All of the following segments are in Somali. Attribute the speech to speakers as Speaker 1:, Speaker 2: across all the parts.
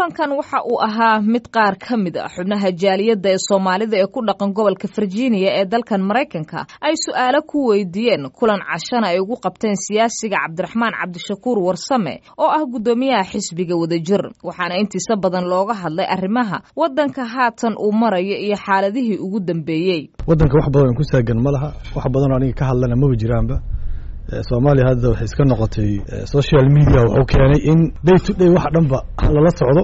Speaker 1: kulankan waxa uu ahaa mid qaar ka mid a xubnaha jaaliyadda ee soomaalida ee ku dhaqan gobolka virginia ee dalkan maraykanka ay su-aalo ku weydiiyeen kulan cashana ay ugu qabteen siyaasiga cabdiraxmaan cabdishakuur warsame oo ah guddoomiyaha xisbiga wadajir waxaana intiisa badan looga hadlay arrimaha waddanka haatan uu marayo iyo xaaladihii ugu dambeeyey
Speaker 2: waddanka wax badan ku saagan ma laha wax badanoo aniga ka hadlana maba jiraanba soomaaliya hadda waxay iska noqotay social media wuxuu keenay in day to day wax dhanba lala socdo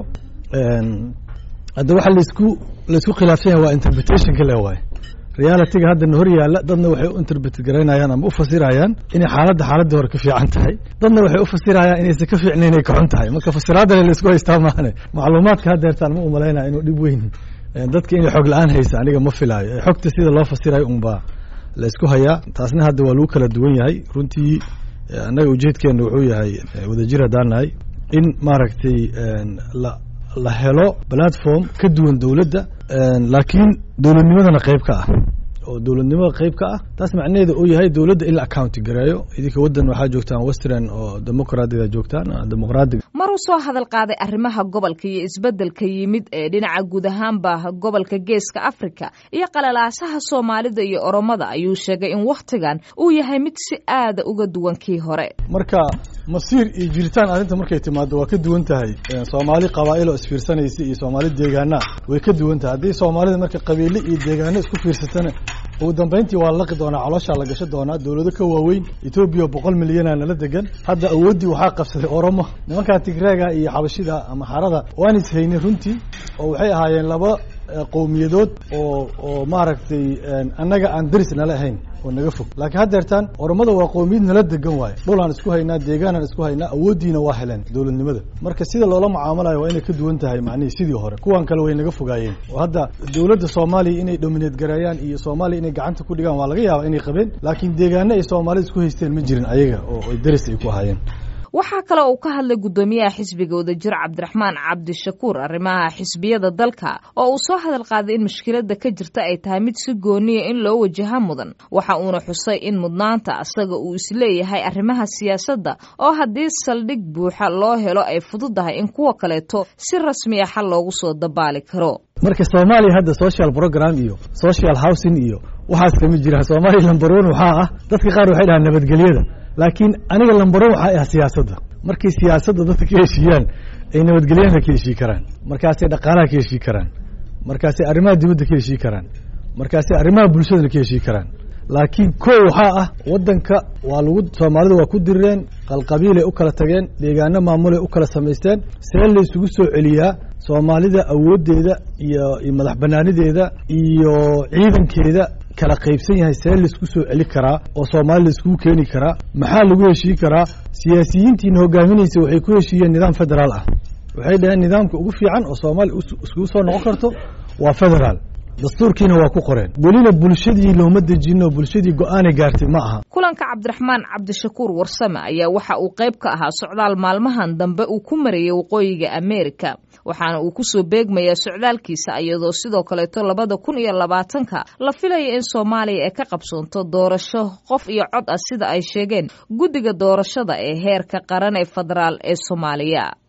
Speaker 2: hadda waxa laisku laisku khilaafsan yahay waa interpretationka le waaye realityga haddana hor yaalla dadna waxay u interpret garaynayaan ama u fasirayaan inay xaaladda xaaladii hore ka fiican tahay dadna waxay u fasirayaan inaysan ka fiicnayn inay kaxun tahay marka fasiraadale laisku haystaa maahane macluumaadka haddeertaan ma umalaynaya inuu dhib weyn dadka inay xog la-aan haysa aniga ma filaayo xogta sida loo fasirayo unbaa laisku hayaa taasna hadda waa lagu kala duwan yahay runtii annaga ujeedkeena wuxuu yahay wadajir haddaan nahay in maaragtay la la helo platform ka duwan dowladda laakiin dowladnimadana qayb ka ah oo dowladnimada qayb ka ah taas macnaheeda uu yahay dowladda in la accounti gareeyo idinka waddan waxaa joogtaan western oo demoqraadiga joogtaan demoqraadiga
Speaker 1: maruu soo hadal qaaday arrimaha gobolka iyo isbeddelka yimid ee dhinaca guud ahaanba gobolka geeska africa iyo qalalaasaha soomaalida iyo oromada ayuu sheegay in wakhtigan uu yahay mid si aada uga duwan kii hore
Speaker 2: marka masiir iyo jiritaan arrinta markay timaado waa ka duwan tahay soomaali qabaa'il oo isfiirsanaysa iyo soomaali deegaana way ka duwan tahay haddii soomaalida marka qabiile iyo deegaano isku fiirsatana ugu dambayntii waa la laqi doonaa calooshaa la gasho doonaa dowlado ka waaweyn etoobiya boqol milyana nala degan hadda awooddii waxaa qabsaday oromo nimankaa tigreega iyo xabashida ama xarada waan is haynay runtii oo waxay ahaayeen laba qowmiyadood oo oo maaragtay annaga aan daris nala ahayn oo naga fog laakiin haddeertaan oromada waa qowmiyad nala degan waaye dhulaan isku haynaa deegaanaan isku haynaa awooddiina waa heleen dowladnimada marka sida loola mucaamalayo waa inay ka duwan tahay macnihii sidii hore kuwan kale way naga fogaayeen oo hadda dowladda soomaaliya inay domineed gareeyaan iyo soomaaliya inay gacanta ku dhigaan waa laga yaaba inay qabeen laakiin deegaano ay soomaalida isku haysteen ma jirin ayaga oo ay daris ay ku ahaayeen
Speaker 1: waxaa kale uu ka hadlay guddoomiyaha xisbiga wadajir cabdiraxmaan cabdishakuur arrimaha xisbiyada dalka oo uu soo hadal qaaday in mushkiladda ka jirta ay tahay mid si gooniya in loo wajaha mudan waxa uuna xusay in mudnaanta asaga uu isleeyahay arrimaha siyaasadda oo haddii saldhig buuxa loo helo ay fududahay in kuwa kaleeto si rasmi a xal loogu soo dabaali karo
Speaker 2: marka soomaaliya hadda social program iyo social housing iyo waxaas kama jiraan soomaaliya lambaroon waxaa ah dadka qaar waxay dhahaan nabadgelyada laakiin aniga lambaroon waxaa ah siyaasadda markay siyaasadda dadka ka heshiiyaan ay nabadgelyana ka heshii karaan markaasay dhaqaalaha ka heshii karaan markaasay arrimaha dibadda ka heshii karaan markaasay arrimaha bulshadana ka heshii karaan laakiin kow waxaa ah waddanka waa lagu soomaalida waa ku dirireen qalqabiilay u kala tageen deegaano maamulay u kala samaysteen see laysugu soo celiyaa soomaalida awooddeeda iyo iyo madax banaanideeda iyo ciidankeeda kala qaybsan yahay see laisku soo celi karaa oo soomaali laiskugu keeni karaa maxaa lagu heshii karaa siyaasiyiintiina hogaaminaysa waxay ku heshiiyeen nidaam federaal ah waxay dhaheen nidaamka ugu fiican oo soomaaliya iskugu soo noqon karto waa federaal dastuurkiina waa ku qoreen welina bulshadii looma dejino bulshadii go-aanay gaartay ma aha
Speaker 1: kulanka cabdiraxmaan cabdishakuur warsame ayaa waxa uu qayb ka ahaa socdaal maalmahan dambe uu ku marayay waqooyiga ameerika waxaana uu kusoo beegmayaa socdaalkiisa iyadoo sidoo kaleeto labada kun iyo labaatanka la filaya in soomaaliya ay ka qabsoonto doorasho qof iyo cod ah sida ay sheegeen guddiga doorashada ee heerka qaran ee federaal ee soomaaliya